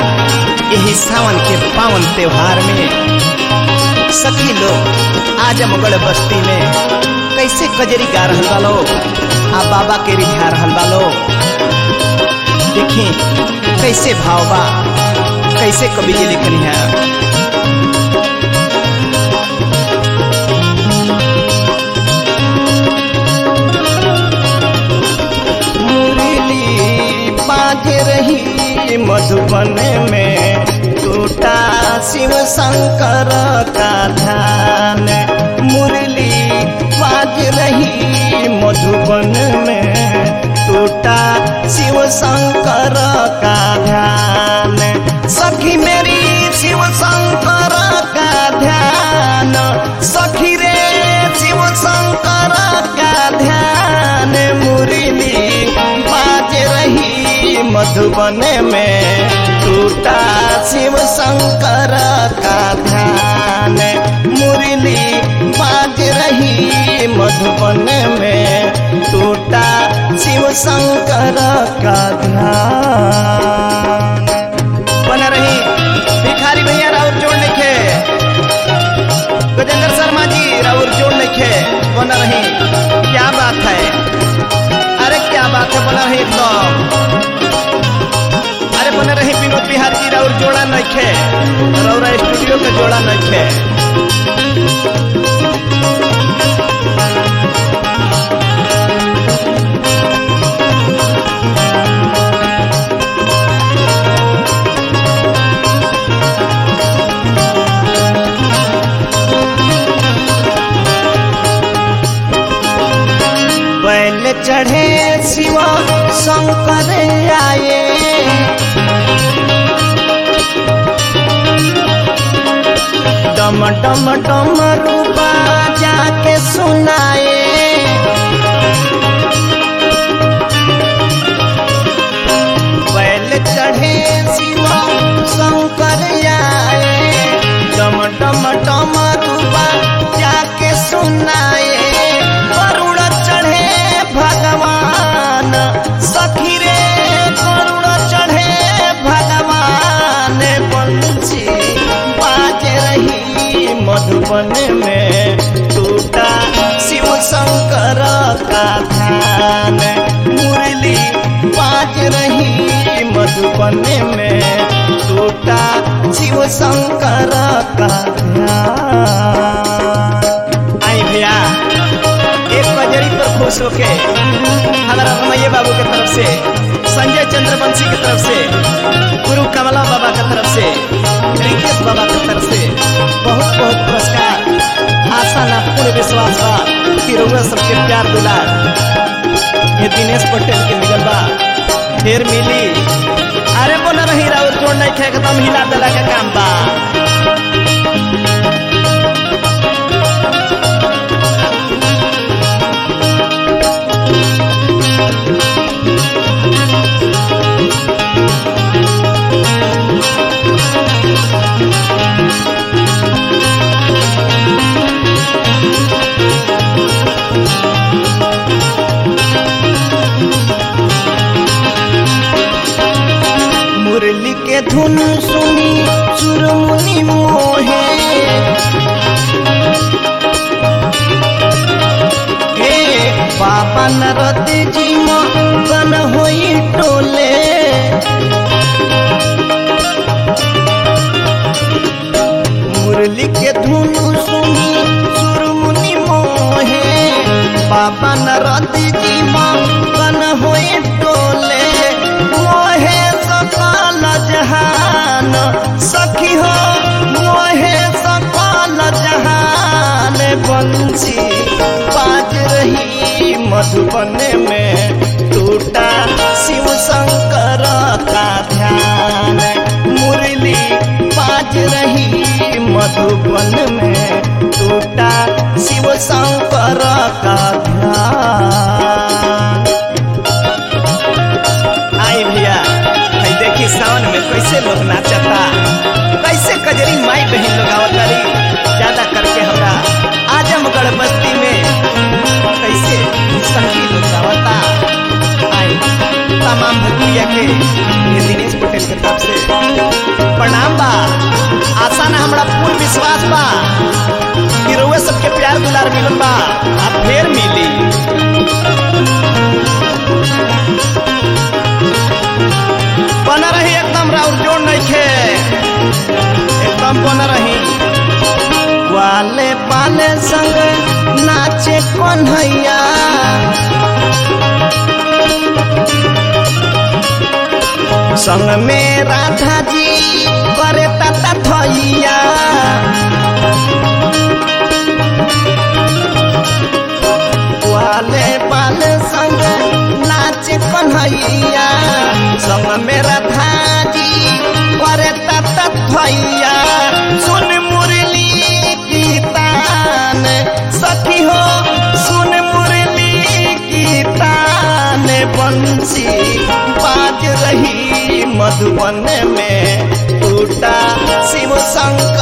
यही सावन के पावन त्योहार में सखी लोग आजमगढ़ बस्ती में कैसे कजरी गा रहल बा लोग आ बाबा के रिझा रहल बा लोग देखी कैसे भाव बा कैसे कवि जी लिखनी है मुरली बाज रही मधुबन में टूटा शिव शंकर का ध्यान मुरली बाज रही मधुबन में टूटा शिव शंकर का ध्यान सखी मेरी शिव शंकर का ध्यान सखी रे शिव शंकर का ध्यान मुरली बाज रही मधुबन में टूटा शिव शंकर का ध्यान मुरली बाज रही मधुबन में टूटा शिव शंकर का ध्यान बना रही भिखारी भैया राउर जोड़ लिखे गजेंद्र शर्मा जी राउर जोड़ लिखे बना रही क्या बात है अरे क्या बात है बना रही एकदम अरे बना रही विनोद बिहार जी राउर जोड़ा नइखे रौरा स्टूडियो के जोड़ा नइखे बैल चढ़े शिव शंकर आए डम डम डम रूपा जाके सुनाए बैल चढ़े शिव शंकर आए डम डम डम रूपा जाके सुनाए वरुण चढ़े भगवान सखी रे वरुण चढ़े भगवान बंसी बाज रही मधुबन में टूटा शिव शंकर का ध्यान मुरली बाज रही मधुबन में टूटा शिव शंकर का ध्यान आई भैया एक बजरी पर खुश होके हमारा रमैया बाबू के तरफ से संजय चंद्र बंशी की तरफ से गुरु कमला बाबा की तरफ से रिकेश बाबा की तरफ से बहुत बहुत पुरस्कार आशा ना पूर्ण विश्वास बा कि रउआ सबके प्यार दुलार ये दिनेश पटेल के मिलल बा फिर मिली अरे बोला रही राउर जोड़ नहीं खे एकदम हिला दिला के काम बा मुरली के धुन सुनी सुरमुनि मोहे हे बाबा नरद जी बन होई टोले मुरली के धुन सुनी सुरमुनि मोहे बाबा नरद जी बन होई टोले मोहे सकल जहान सखी हो मोहे सकल जहान बंसी बाज रही मधुबन में टूटा शिव शंकर का ध्यान मुरली बाज रही मधुबन में टूटा शिव शंकर का ध्यान आई भैया भाई देखी सावन में कैसे लोग नाचता कैसे कजरी माई बहन लोग आवतारी ज्यादा करके हमरा आजमगढ़ बस्ती में कैसे सखी लोग आवता तमाम भक्तिया के ये दिनेश पटेल के तरफ से प्रणाम बा आशा ना हमरा पूर्ण विश्वास बा कि रउआ सबके प्यार दुलार मिलल बा आ फेर मिली बना रही एकदम राउर जोड़ नहीं खे एकदम बना रही वाले पाले संग नाचे कन्हैया संग में राधा जी करे तता थैया वाले पाले संग नाचे कन्हैया संग में राधा जी करे तता थैया सुन मुरली की तान सखी हो सुन मुरली की तान बंसी बाज रही मधुबन में टूटा शिव शंकर